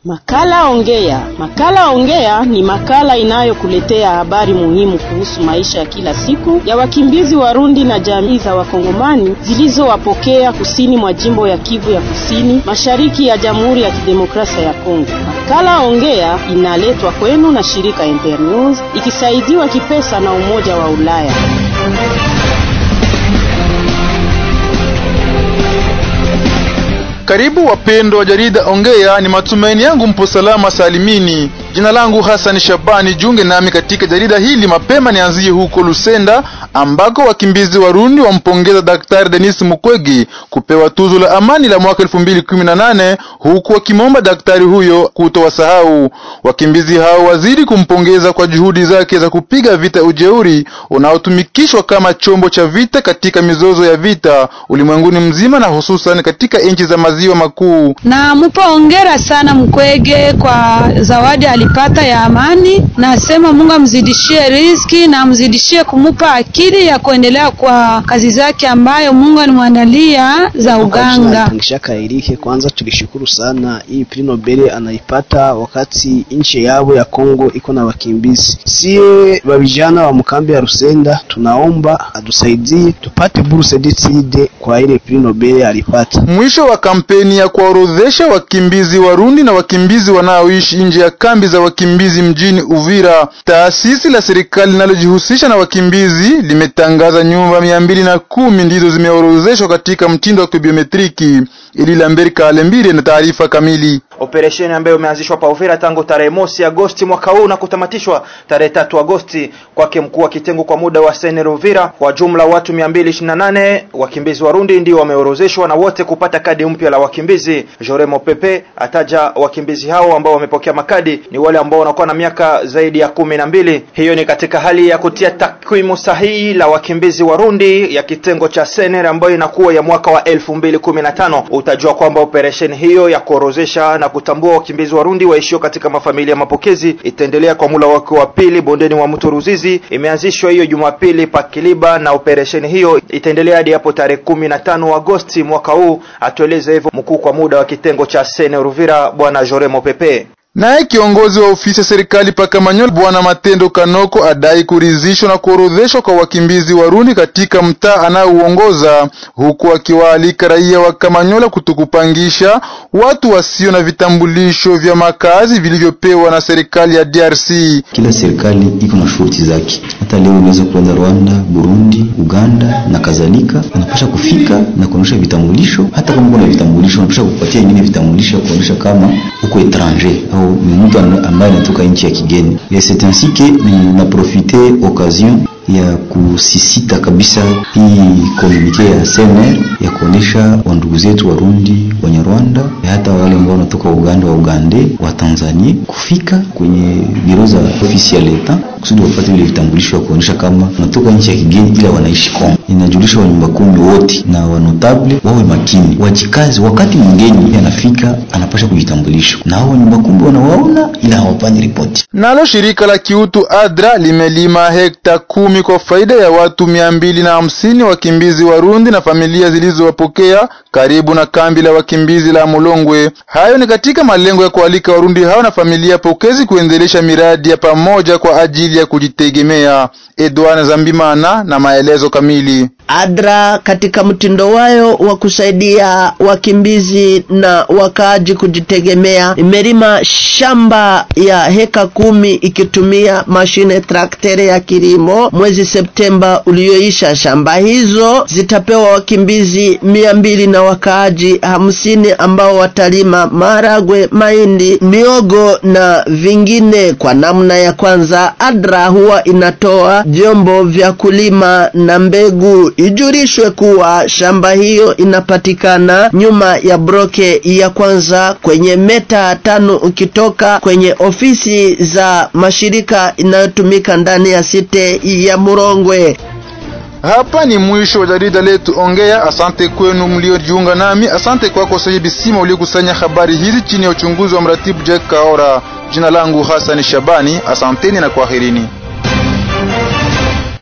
Makala Ongea. Makala Ongea ni makala inayokuletea habari muhimu kuhusu maisha ya kila siku ya wakimbizi Warundi na jamii za Wakongomani zilizowapokea kusini mwa jimbo ya Kivu ya Kusini, mashariki ya Jamhuri ya Kidemokrasia ya Kongo. Makala Ongea inaletwa kwenu na shirika Internews ikisaidiwa kipesa na Umoja wa Ulaya. Karibu wapendwa wa jarida Ongea, ni matumaini yangu mpo salama salimini. Jina langu Hassan Shabani, junge nami katika jarida hili. Mapema nianzie huko Lusenda ambako wakimbizi Warundi wampongeza Daktari Denis Mukwege kupewa tuzo la amani la mwaka 2018 huku wakimwomba daktari huyo kutowasahau wakimbizi hao. Waziri kumpongeza kwa juhudi zake za kupiga vita ujeuri unaotumikishwa kama chombo cha vita katika mizozo ya vita ulimwenguni mzima na hususan katika nchi za maziwa makuu. Na mupo ongera sana Mkwege kwa zawadi alipata ya amani. Nasema Mungu amzidishie riziki na amzidishie kumupa akili ya kuendelea kwa kazi zake ambayo Mungu alimwandalia za uganga. Ngishaka Erike, kwanza tulishukuru sana hii Prix Nobel anaipata wakati nchi yao ya Kongo iko na wakimbizi. Sie vijana wa mkambi ya Rusenda tunaomba atusaidie tupate bursa d'étude kwa ile Prix Nobel alipata. Mwisho wa kampeni ya kuwaorodhesha wakimbizi Warundi na wakimbizi wanaoishi nje ya kambi za wakimbizi mjini Uvira, taasisi la serikali linalojihusisha na wakimbizi limetangaza nyumba mia mbili na kumi ndizo zimeorodheshwa katika mtindo wa kibiometriki. Ili Lambert Kalembire na taarifa kamili. Operesheni ambayo imeanzishwa pa Uvira tangu tarehe mosi Agosti mwaka huu na kutamatishwa tarehe tatu Agosti kwake mkuu wa kitengo kwa muda wa Senero Uvira. Kwa jumla watu 228 wakimbizi Warundi ndio wameorozeshwa na wote kupata kadi mpya la wakimbizi. Joremo Pepe ataja wakimbizi hao ambao wamepokea makadi ni wale ambao wanakuwa na miaka zaidi ya kumi na mbili. Hiyo ni katika hali ya kutia takwimu sahihi la wakimbizi Warundi ya kitengo cha Sener ambayo inakuwa ya mwaka wa 2015. Utajua kwamba operesheni hiyo ya kuorozesha na kutambua wakimbizi Warundi waishio katika mafamilia mapokezi itaendelea kwa mula wake wa pili bondeni wa mto Ruzizi. Imeanzishwa hiyo Jumapili pa Kiliba na operesheni hiyo itaendelea hadi hapo tarehe kumi na tano Agosti mwaka huu, atueleza hivyo mkuu kwa muda wa kitengo cha Sene Ruvira Bwana Joremo Pepe. Naye kiongozi wa ofisi ya serikali pa Kamanyola Bwana Matendo Kanoko adai kuridhishwa na kuorodheshwa kwa wakimbizi Warundi katika mtaa anaouongoza, huku akiwaalika raia wa Kamanyola kutokupangisha watu wasio na vitambulisho vya makazi vilivyopewa na serikali ya DRC. Kila serikali iko na shurti zake. Hata leo unaweza kuenda Rwanda, Burundi, Uganda na kadhalika, unapasha kufika na kuonyesha vitambulisho. Hata kama uko na vitambulisho, unapasha kupatia ingine vitambulisho ya kuonyesha kama uko etranger au ni mtu ambaye anatoka nchi ya kigeni. C'est ainsi que na profite occasion ya kusisita kabisa hii komunike ya CNR ya kuonesha wandugu zetu Warundi, Wanyarwanda, hata wale ambao wanatoka Uganda wa Ugande wa Tanzania kufika kwenye biro za ofisi ya leta kusudi wapate ile vitambulisho ya kuonesha kama wanatoka nchi ya kigeni ila wanaishi Kongo. Inajulisha wanyumba kumi wote na wanotable wawe makini, wajikazi. Wakati mgeni anafika anapasha kujitambulisha, na hao wanyumba kumi wanawaona ila hawapanyi ripoti. Nalo shirika la kiutu ADRA limelima hekta kumi kwa faida ya watu mia mbili na hamsini wakimbizi Warundi na familia zilizowapokea karibu na kambi la wakimbizi la Mulongwe. Hayo ni katika malengo ya kualika Warundi hao na familia pokezi kuendelesha miradi ya pamoja kwa ajili ya kujitegemea. Edwana Zambimana na maelezo kamili. ADRA katika mtindo wayo wa kusaidia wakimbizi na wakaaji kujitegemea imelima shamba ya heka kumi ikitumia mashine traktere ya kilimo. Mwezi Septemba ulioisha, shamba hizo zitapewa wakimbizi mia mbili na wakaaji hamsini ambao watalima maragwe, mahindi, miogo na vingine. Kwa namna ya kwanza, ADRA huwa inatoa vyombo vya kulima na mbegu. Ijulishwe kuwa shamba hiyo inapatikana nyuma ya broke ya kwanza kwenye meta tano ukitoka kwenye ofisi za mashirika inayotumika ndani ya site ya Murongwe. Hapa ni mwisho wa jarida letu Ongea. Asante kwenu mliojiunga nami. Asante kwako Saidi Bisima uliokusanya habari hizi chini ya uchunguzi wa mratibu Jack Kaora. Jina langu Hassan Shabani. Asanteni na kwaherini.